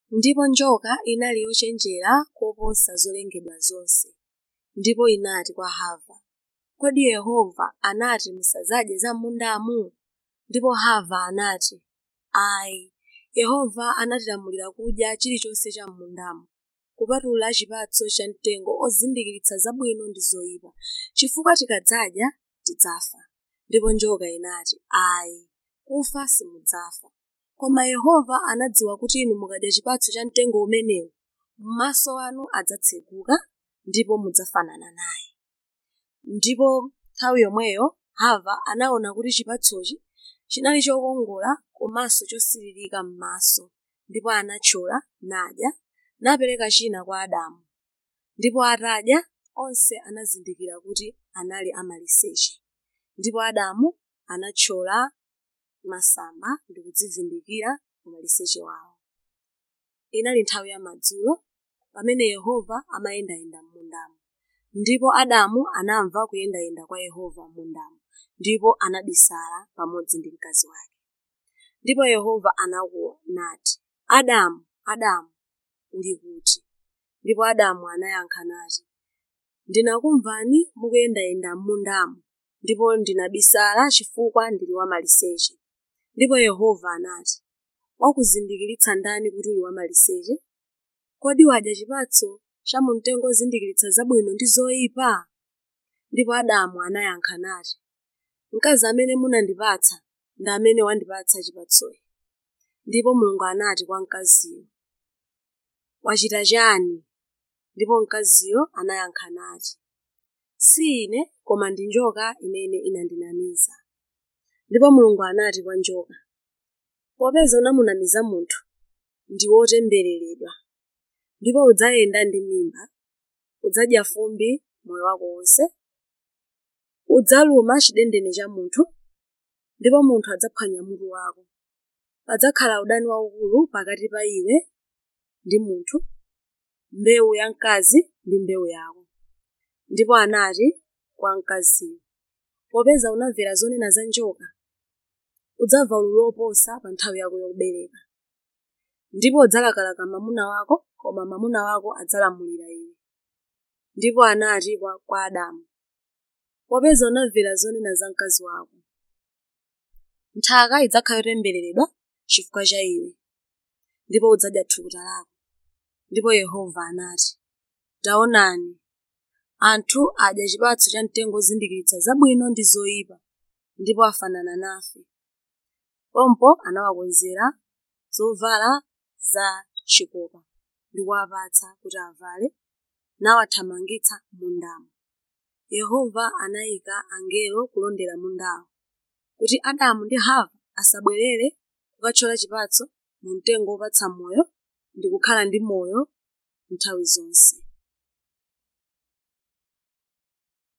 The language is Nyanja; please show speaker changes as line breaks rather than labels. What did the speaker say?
ndipo njoka inali yochenjera koposa zolengedwa zonse ndipo inati kwa hava kodi yehova anati musadzadye za m'mundamu ndipo hava anati ayi yehova anatilamulira kudya chilichonse cha m'mundamu kupatula chipatso cha mtengo ozindikiritsa zabwino ndi zoyipa chifukwa tikadzadya tidzafa ndipo njoka inati ayi kufa simudzafa koma yehova anadziwa kuti inu mukadya chipatso cha mtengo umenewu maso anu adzatseguka ndipo mudzafanana naye ndipo nthawi yomweyo hava anaona kuti chipatsochi chinali chokongola komanso chosiririka m'maso ndipo anathyola nadya napereka china kwa adamu ndipo atadya onse anazindikira kuti anali amaliseche ndipo adamu anathyola masamba ndi kudzivundikira umaliseche wawo inali nthawi ya madzulo pamene yehova amayendayenda m'mundamo ndipo adamu anamva kuyendayenda kwa yehova m'mundamo ndipo anabisala pamodzi ndi mkazi wake ndipo yehova anakuwa nati adamu adamu uli kuti ndipo adamu anayankha nati ndinakumvani mukuyendayenda m'mundamo ndipo ndinabisala chifukwa ndili wamaliseche ndipo yehova anati wakuzindikiritsa ndani kuti uli wamaliseche kodi wadya chipatso cha mumtengo ozindikiritsa zabwino ndi zoyipa ndipo adamu anayankha nati mkazi amene munandipatsa ndi amene wandipatsa chipatsochi ndipo mulungu anati kwa mkaziyo wachita chani ndipo mkaziyo anayankha nati si ine koma ndi njoka imene inandinamiza ndipo mulungu anati kwa njoka popeza unamunamiza munthu ndi wotembereredwa ndipo udzayenda ndi mimba udzadya fumbi moyo wako wonse udzaluma chidendene cha munthu ndipo munthu adzaphwanya mutu wako padzakhala udani waukulu pakati pa iwe ndi munthu mbewu ya mkazi ndi mbewu yako ndipo anati kwa mkaziyo popeza unamvera zonena za njoka udzamva ululu oposa pa nthawi yako yobereka ndipo udzalakalaka mwamuna wako koma mwamuna wako adzalamulira iwe ndipo anati kwa, kwa adamu popeza unamvera zonena za mkazi wako nthaka idzakhala yotembereredwa chifukwa cha iwe ndipo udzadya thukuta lako ndipo yehova anati taonani anthu adya chipatso cha mtengo ozindikiritsa zabwino ndi zoyipa ndipo afanana nafe pompo anawakonzera zovala za chikopa ndi kuwapatsa kuti avale nawathamangitsa mundamo yehova anayika angelo kulondera mundawo kuti adamu ndi hava asabwerere kukathyola chipatso mu mtengo wopatsa moyo ndi kukhala ndi moyo nthawi zonse